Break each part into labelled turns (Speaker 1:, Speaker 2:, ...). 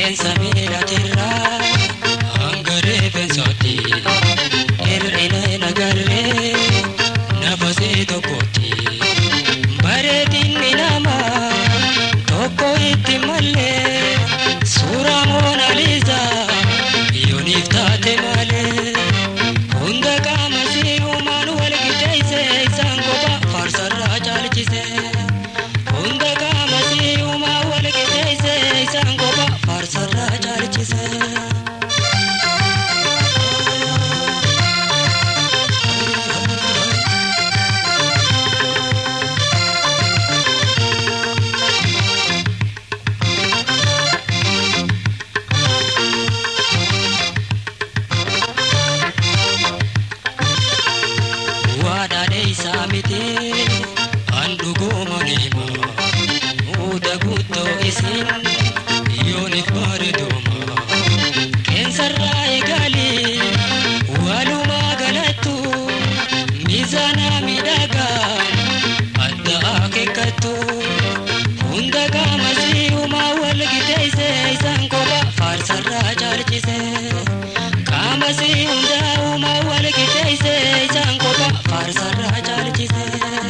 Speaker 1: qilleensa miidhatirraa hanga reeffensaatti hir'ina hin agarree nafasee tokkotti bareedinni namaa tokko itti mallee suuraa moonaaliizaa yooniif taate malee hunda qaama si'umaan wal qixxeesse isaan kopha faarsarraa caalchise hunda qaama si'umaan wal qixxeesse isaan kopha faarsarraa caalchise. waadhaadhe isaa miti handhugooma neema muuda guuttoo isin yoonif bareedooma qeensarraa eegali walumaa galattu miizaanaa miidhagaa adda akeekkattu hunda qaama si'umaa wal qixxeesse isaan kopha faarsarraa caalchise qaama si hundaa uumaa wal qixxeesse isaan kopha faarsarraa caalchise.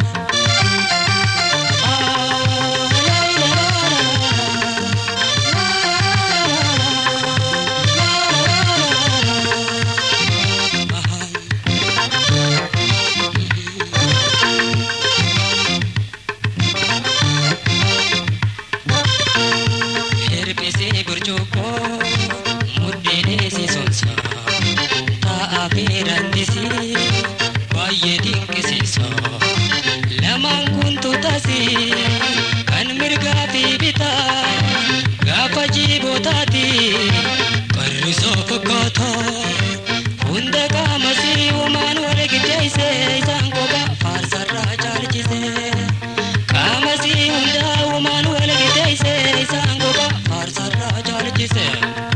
Speaker 1: Hir'isee burcuqqoo mudhiin sonsa taa'aa fi randisii baay'ee dinqisiisa lamaan kun tutasi kan mirgaa fi bitaa gaafa jiibootaati qarrisoo fakkaata hunda qaama si'umaan wal qixxeesse isaan kopha faarsarraa caalchise qaama si hundaa uumaan wal qixxeesse isaan kopha faarsarraa caalchise.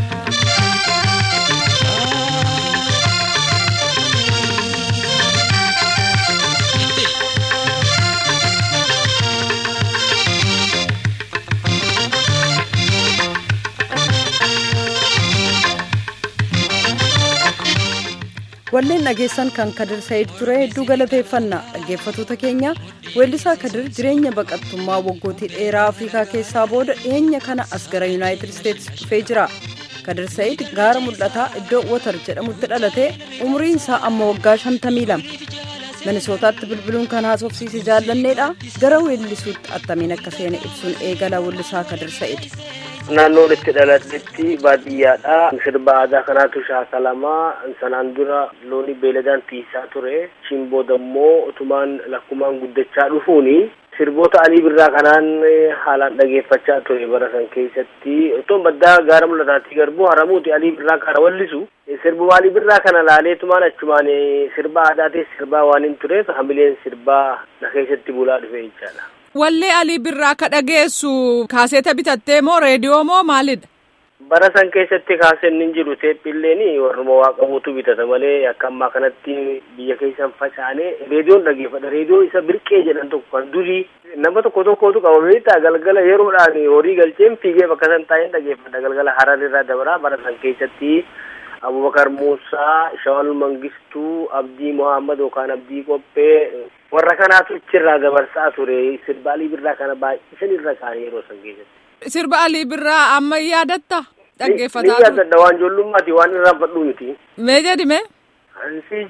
Speaker 2: Walleen dhageessan kan Kadir Sa'iid ture hedduu galateeffanna dhaggeeffatoota keenya weellisaa Kadir jireenya baqattummaa waggootii dheeraa Afrikaa keessaa booda dhiyeenya kana as gara Yuunaayitid Isteetsi dhufee jira. Kadir Sa'iid gaara mul'ataa iddoo Watar jedhamutti dhalate umriin isaa amma waggaa 52. Minisootaatti bilbiluun kan haasofsiise jaallanneedha. Gara weellisuutti attamiin akka seene ibsuun eegala weellisaa Kadir Sa'iid.
Speaker 3: naannoon itti dhaladhetti baadiyyaadha sirba aadaa kanaatu shaakalamaa sanaan dura looni beeladaan tiisaa ture ishiin booda immoo utumaan lakkumaan guddachaa dhufuuni sirboota alii birraa kanaan haalaan dhageeffachaa ture bara san keessatti otoon baddaa gaara mul'ataatii garbuu haramuuti alii birraa kana wallisu sirbuma alii birraa kana laaleetumaan achumaan sirba aadaatis sirbaa waan hin tureef hamileen sirbaa na keessatti bulaa dhufe jechaadha.
Speaker 4: Wallee Alii Birraa ka dhageessu kaaseeta bitattee moo reediyoo moo maalidha?
Speaker 3: bara san keessatti kaaseen hin jiru teephiilleen warruma waa qabuutu bitata malee akka ammaa kanatti biyya keessan facaane reediyoon dhageeffadha reediyoon isa birqee jedhan tokko kan durii nama tokko tokkotu qaba beektaa galgala yeroodhaan horii galcheen fiigee bakka san taa'een dhageeffadha galgala hararrirraa dabaraa bara san keessatti abubakar muusaa shawal mangistuu abdii muhammad yookaan abdii qophee warra kanaatu ichirraa dabarsaa ture sirba alii birraa kana baay'isan irra kaane yeroo san keessatti.
Speaker 4: Sirba Alii Birraa amma yaadatta dhaggeeffataa
Speaker 3: Ni yaadadha waan ijoollummaati waan irraa fadhuu miti.
Speaker 4: Mee jedhi mee?
Speaker 3: Ansi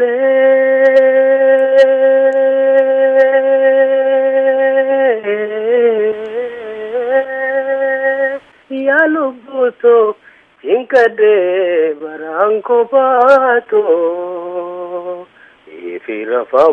Speaker 3: jaallee yaa lubbuutoo hinkadhee baraan kophaatoo ifi rafa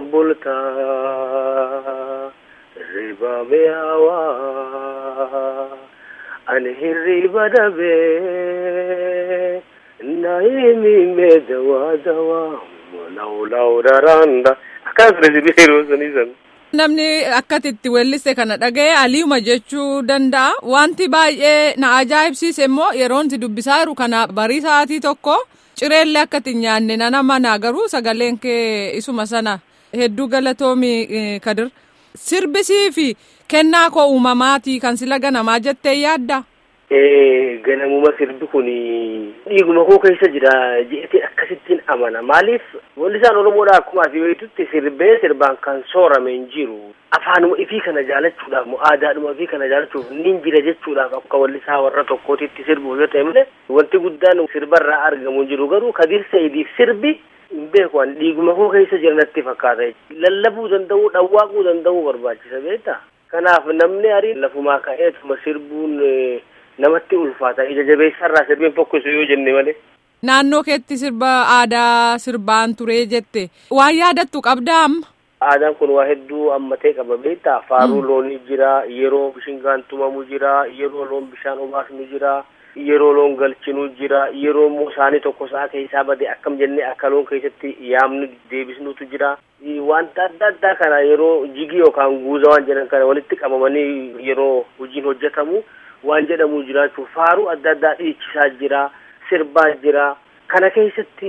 Speaker 3: bultaa ribame hawaa ani hirriba dhabee naimime dawaa dawaa laulaw daranda akkas resibii yeroo sanii san
Speaker 4: Namni akkatitti weelliste kana dhaga'e aliuma jechuu danda'a. Wanti baay'ee na ajaa'ibsiise immoo yeroon si dubbisaa jiru kana barii sa'aatii tokko cireellee akkati hin nyaanne nana mana garuu sagaleen kee isuma sana hedduu galatoomi kadir. Sirbisii fi kennaa koo uumamaatii kan sila ganamaa jettee yaadda?
Speaker 3: ganamuma sirbi kun dhiiguma koo keessa jira je'etiin akkasittiin amana maaliif wallisaan oromoodha akkuma asii beektutti sirbee sirbaan kan soorame hin jiru afaanuma ifii kana jaalachuudhaaf moo aadaadhuma ifii kana jaalachuuf nin jira jechuudhaaf akka wallisaa warra tokkootitti sirbuuf yoo ta'e malee wanti guddaan sirbarraa argamu hin jiru garuu kadir sa'idiif sirbi hin beeku ani dhiiguma koo keessa jira natti fakkaata lallabuu danda'uu dhawwaaquu danda'uu barbaachisa beektaa kanaaf namni arii lafumaa ka'eetuma sirbuun namatti ulfaata ija jabeessarraa sirbiin fokkisu yoo jenne malee.
Speaker 4: Naannoo keetti sirba aadaa sirbaan turee jette waan yaadattu qabdaa amma.
Speaker 3: Aadaan kun waa hedduu ammatee qaba beektaa faaruu loonii jira yeroo bishingaan tumamu jira yeroo loon bishaan obaasnu jira yeroo loon galchinu jira yeroo immoo isaanii tokko sa'a keessaa bade akkam jennee akka loon keessatti yaamnu deebisnutu jira wanta adda addaa kana yeroo jigii yookaan guuza waan jedhan kana walitti qabamanii yeroo hojiin hojjetamu waan jedhamu jiraachuu faaruu adda addaa dhiichisaa jira sirbaa jira kana keessatti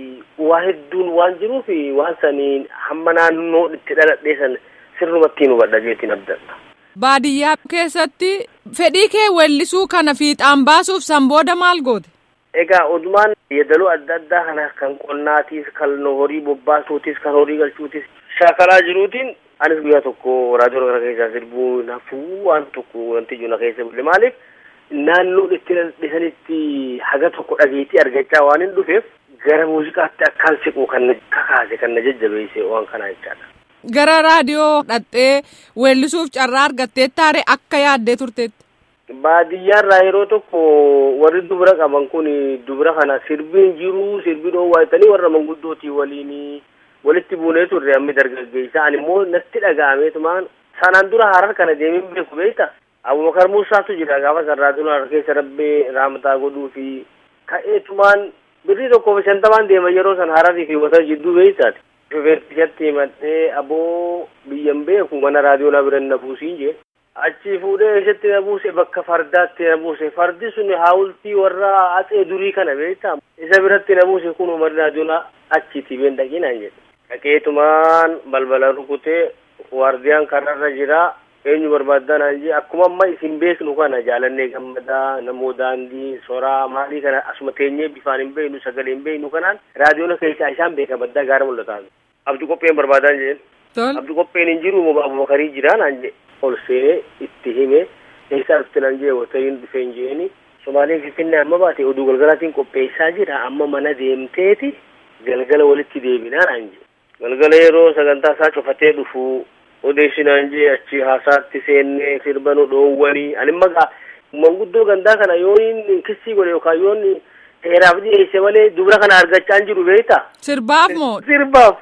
Speaker 3: waa hedduun waan jiruuf waan saniin hamma naannoo itti dhaladhee san sirrumatti hubadha jeetiin abdadha.
Speaker 4: Baadiyyaa keessatti fedhii kee weellisuu kana fiixaan baasuuf san booda maal goote?
Speaker 3: Egaa odumaan yeedaloo adda addaa kana kan qonnaatiis kan horii bobbaasuutis kan horii galchuutis shaakalaa jiruutiin anis guyyaa tokko raadiyoo kana keessaa sirbuu nafuu waan tokko wanti jiru na keessa bulle maaliif naannoo itti dhisanitti haga tokko dhageetii argachaa waan hin dhufeef gara muuziqaatti akkaan siqu kan na kakaase kan na jajjabeesse waan kanaa jechaadha.
Speaker 4: Gara raadiyoo dhattee weellisuuf carraa argattee taare akka yaaddee turteetti.
Speaker 3: Baadiyyaarraa yeroo tokko warri dubara qaban kun dubara kana sirbiin jiru sirbii dhoowwaa jettanii warra manguddootii waliin walitti buunee turre ammi dargaggeessa ani immoo natti dhaga'ameetumaan sanaan dura harar kana deemin beeku beekta abubakar muusaatu jira gaafa san raadiyoo harar keessa rabbee raamataa godhuu fi ka'eetumaan birrii tokkoo fi shantamaan deema yeroo san hararii fi wata jidduu beektaati. Shufeertichatti himadhee aboo biyyan beeku mana raadiyoo na bira na buusiin jee. Achi fuudhee eessatti na buuse bakka fardaatti na buuse fardi sun haawultii warra atsee durii kana beektaa isa biratti na buuse kun umarri raadiyoon achiiti been dhaqinaan jedhe. Dhaqeetumaan balbala rukutee waardiyaan kanarra jira eenyu barbaadan jee akkuma amma isin beeknu kana jaalannee gammadaa namoo daandii soraa maalii kana asuma teenyee bifaan hin beeknu sagalee hin beeknu kanaan raadiyoon keessaa isaan beeka baddaa gaara mul'ataa abdi qopheen barbaadan jeen abdi qopheen hin jiru moo abubakarii jira naan jee ol seenee itti hime eessa dhufte naan jee wotariin dhufee hin jeeni somaaleen finfinnee amma baate oduu galgalaatiin qopheessaa jira amma mana deemteeti galgala walitti deebinaa naan jee galgala yeroo sagantaa isaa cufatee dhufu odeessinaan jee achi haasaatti seennee sirba nu dhoowwanii ani magaa manguddoo gandaa kana yooniin kissii godhe yookaan yoonni seeraaf dhiyeesse malee dubara kana argachaa hin jiru beekta.
Speaker 4: Sirbaaf moo?
Speaker 3: Sirbaaf.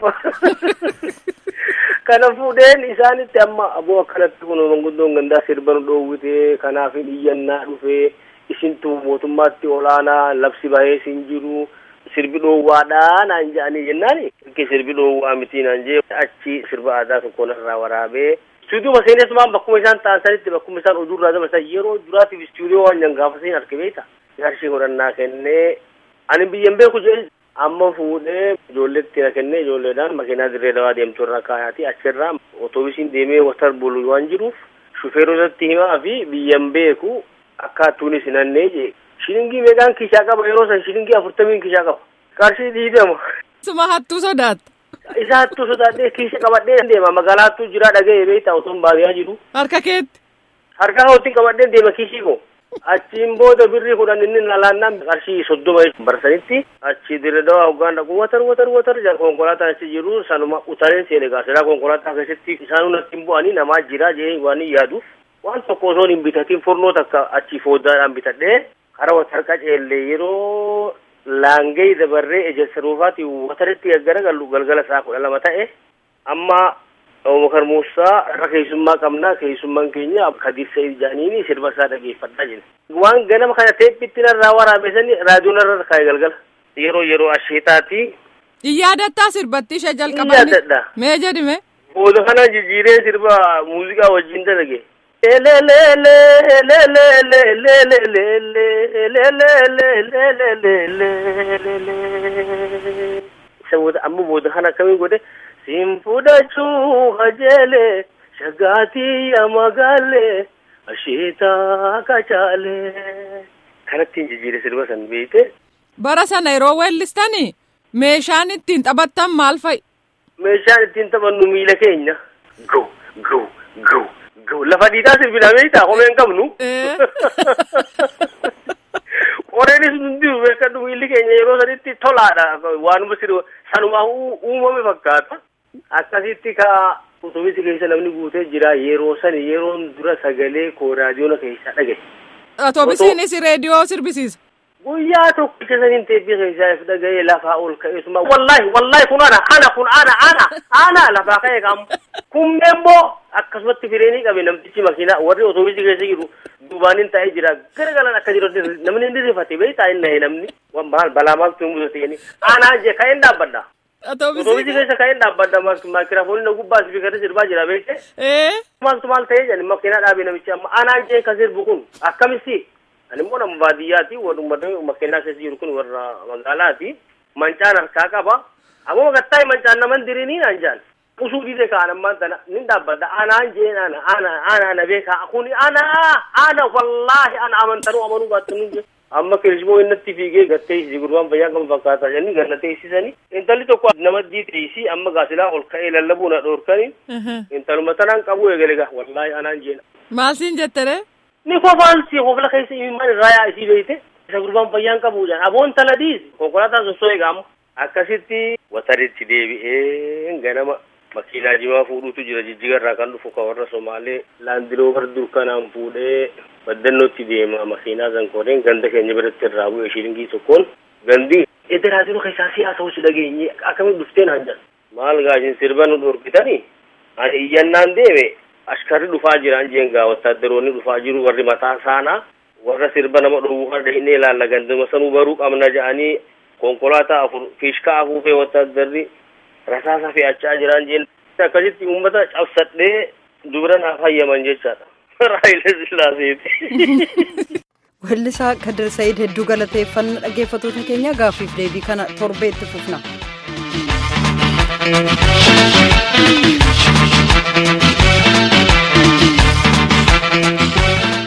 Speaker 3: Kana fuudheen isaanitti amma aboo akkanatti kun manguddoon gandaa sirba nu dhoowwite kanaaf iyyannaa dhufee isintu mootummaatti olaanaa labsi bahee sin jiru. sirbi dhoowwaadhaa naan jedhanii jennaani ikke sirbi dhoowwaa miti naan jee achi sirba aadaa tokko narraa waraabee istuudiyoo seenessumaan bakkuma isaan ta'an sanitti bakkuma isaan oduurraa dabarsan yeroo duraatiif istuudiyoo waan jangaafa seen arge beekta qarshii godhannaa kennee ani biyyan beeku jedhe amma fuudhee ijoolleetti na kennee ijoolleedhaan makiinaa dirree dawaa deemtu irra kaayaati achirraa otoobisiin deemee watar bulu waan jiruuf shufeerotatti himaa fi biyyan beeku akkaattuunis hinannee jee shilingii meeqaan kishaa qaba yeroo san shilingii afurtamiin kishaa qaba qarshii dhiibama.
Speaker 4: Suma hattuu sodaatta.
Speaker 3: Isa hattuu sodaadhee kiisha qabadhee deema magaalaa hattuu jira dhaga'ee beektaa otoon baadiyyaa jiru.
Speaker 4: Harka keetti.
Speaker 3: Harka kootiin qabadhee deema kiishii koo. Achiin booda birrii kudhan inni nalaannaan qarshii soddoma barsanitti achi dirredawaa hoggaan dhaqu watar watar watar jala konkolaataan achi jiru sanuma utareen seene gaaseraa konkolaataa keessatti isaanuu natti hin bu'anii namaa jira jee waan hin yaaduuf waan tokko osoon hin bitatiin furnoo takka achi fooddaadhaan bitadhee kara watar qaceellee yeroo laangee dabarree ejersa ruufaati wataritti gaggara gallu galgala isaa kudha lama ta'e amma Abubakar Muusaa irra keessummaa qabna keessummaan keenya Kadir Sa'iid Jaaniini sirba isaa dhageeffadhaa jira. Waan ganama kana teephitti narraa waraabesanii raadiyoon irra kaa'e galgala. Yeroo yeroo asheetaati.
Speaker 4: Iyyaadataa sirbatti ishee jalqabanii.
Speaker 3: Iyyaadadha.
Speaker 4: Mee jedhime.
Speaker 3: Booda kana jijjiiree sirba muuziqaa wajjin dalage. Isa booda amma booda kana akkamii godhe siin fudhachuu kajeele shaggaatii yaa magaalee asheetaa kacaalee kanattiin jijjiire sirba san beekte.
Speaker 4: Bara sana yeroo weellistanii meeshaan ittiin taphattan maal fa'i?
Speaker 3: Meeshaan ittiin taphannu miila keenya. Go go go go lafa dhiitaa sirbina beektaa homeen qabnu. Qoreenis hundi beekadhu miilli keenya yeroo sanitti tolaadha waanuma sirba sanumaa uumame fakkaata. Akkasitti ka utubisi keessa namni guutee jira yeroo sani yeroon dura sagalee koo raadiyoona keessa dhagaye.
Speaker 4: Otobisiinis reediyoo sirbisiisa.
Speaker 3: Guyyaa tokko keessaniin teebbii keessaa if dhaga'ee lafaa ol ka'ee suma wallahi wallahi kun ana ana kun ana ana ana lafaa ka'ee qaama. Kunneen immoo akkasumatti fireenii qabe namtichi makiinaa warri otobisii keessa jiru duubaanin taa'ee jira gara galan akka jiru namni inni rifate beektaa inni ta'e namni maal balaa maaltu hin mudatee anaa jee ka'een dhaabbadha. Otobisii keessa ka'een dhaabbadha maakiraafoonni na gubbaa sibiikatti sirbaa jira beekte. Maaltu maal ta'ee jedhani makiinaa dhaabee namichi amma anaa jee ka sirbu kun akkamitti ani immoo nama baadiyyaati walummata makiinaa keessa jiru kun warra magaalaati mancaan harkaa qaba ammoo gattaa mancaan naman diriinii naan jaan usuu dhiise kaan ammaan tana nin dhaabbadha anaan jeen ana ana ana ana beekaa kuni ana ana wallaahi ana amantanuu amanuu baattanuu jee amma kirismoo innatti fiigee gattee isi gurbaan fayyaa kan fakkaataa jenni ganna teessisanii intalli tokko nama diiteessi amma gaasilaa ol ka'ee lallabuu na dhoorkani intaluma tanaan qabu eegale gaa wallaahi anaan jeena.
Speaker 4: Maal siin jettere?
Speaker 3: Ni kofaan si kofla keessa imimmaan irraa yaa isii beeyte isa gurbaan fayyaan qabu jedhan aboon tala diis konkolaataa sossoo eegaamu akkasitti wataritti deebi'ee ganama makiinaa jimaa fuudhuutu jira jijjigarraa kan dhufu ka warra somaalee laandiloobar durkanaan fuudhee baddannootti deema makiinaa zankoodeen ganda keenya biratti irraa bu'e shilingii tokkoon gandi edda raadiyoo keessaa siyaasa hosi dhageenye akkamitti dhufteen hanjan maal gaashin sirba nu dhorkitanii ani iyyannaan deeme ashkarri dhufaa jiran jeengaa wattaaddaroonni dhufaa jiru warri mataa saanaa warra sirba nama dhowwuu harda inni ilaalla ganduma sanuu baruu qabna jedhanii konkolaataa afur fiishkaa afuufee wattaaddarri rasaasa fe'achaa jiran jeen akkasitti uummata cabsadhee dubara naaf hayyaman jechaadha. Raayilee Sillaaseeti.
Speaker 2: Weellisaa Kadir Sa'iid hedduu galateeffannaa dhaggeeffattoota keenya gaaffiif deebii kana torbeetti fufna.